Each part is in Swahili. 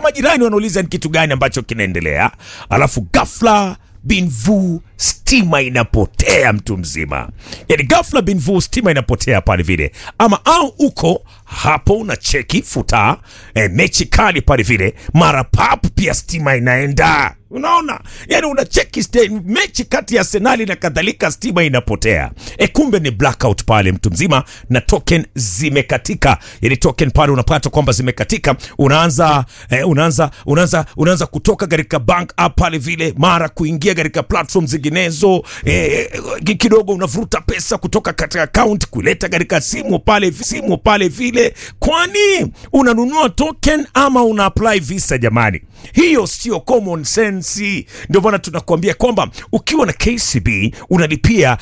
majirani wanauliza ni kitu gani ambacho kinaendelea alafu ghafla binvu stima inapotea mtu mzima yani ghafla binvu stima inapotea pale vile ama au uko hapo una cheki futa e, mechi kali pale vile mara pap pia stima inaenda unaona yani una cheki ste- mechi kati ya arsenali na kadhalika stima inapotea e kumbe ni blackout pale mtu mzima na token zimekatika yani token pale unapata kwamba zimekatika unaanza eh, unaanza unaanza unaanza kutoka katika bank app pale vile mara kuingia katika platform zinginezo eh, ki- kidogo unavuruta pesa kutoka katika account kuleta katika simu pale simu pale vile kwani unanunua token ama una apply visa jamani hiyo sio common sense ndio maana tunakuambia kwamba ukiwa na kcb unalipia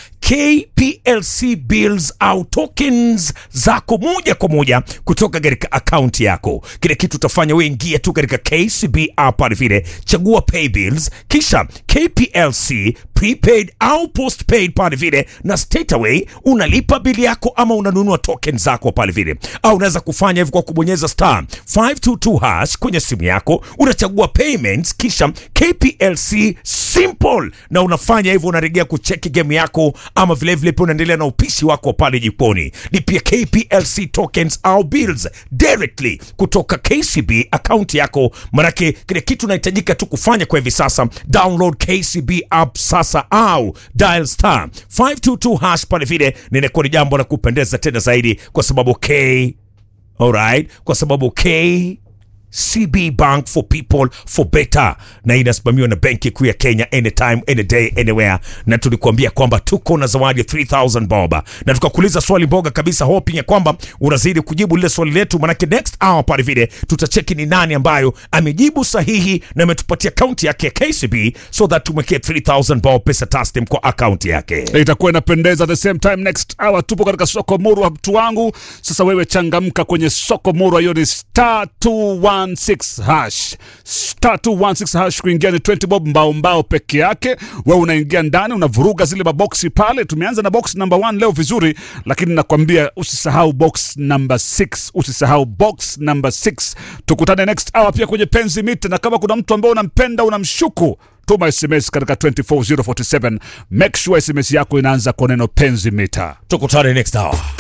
kplc bills au tokens zako moja kwa moja kutoka katika akaunti yako kile kitu utafanya we ingia tu katika kcb app pale vile chagua pay bills kisha kplc prepaid au postpaid pale vile na straight away unalipa bili yako ama unanunua token zako pale vile au unaweza kufanya hivyo kwa kubonyeza star 522 hash kwenye simu yako unachagua payments kisha kplc simple na unafanya hivyo unaregea kucheki game yako ama vilevile pia unaendelea na upishi wako pale jikoni lipia kplc tokens au bills directly kutoka kcb akaunti yako manake kile kitu unahitajika tu kufanya kwa hivi sasa download kcb app sasa au dial star 522 hash pale vile ninakuwa ni jambo la kupendeza tena zaidi kwa sababu k alright kwa sababu k CB Bank for people for better, na inasimamiwa na benki kuu ya Kenya, anytime any day anywhere. Na tulikuambia kwamba tuko na zawadi ya 3000 bob, na tukakuuliza swali mboga kabisa, hoping ya kwamba unazidi kujibu lile swali letu, manake next hour pale vile tutacheki ni nani ambayo amejibu sahihi na ametupatia akaunti yake ya KCB, so that tumwekee 3000 bob pesa taslim kwa akaunti yake. itakuwa inapendeza the same time next hour tupo katika soko murwa mtu wangu sasa wewe changamka kwenye soko murwa hiyo ni star 216 hash star 216 hash kuingia ni 20 bob mbao mbao peke yake wewe unaingia ndani unavuruga zile maboksi pale tumeanza na box number 1 leo vizuri lakini nakwambia usisahau box number 6 usisahau box number 6 tukutane next hour pia kwenye penzi mita na kama kuna mtu ambaye unampenda unamshuku tuma sms katika 24047 make sure sms yako inaanza kwa neno penzi mita Tukutane next hour.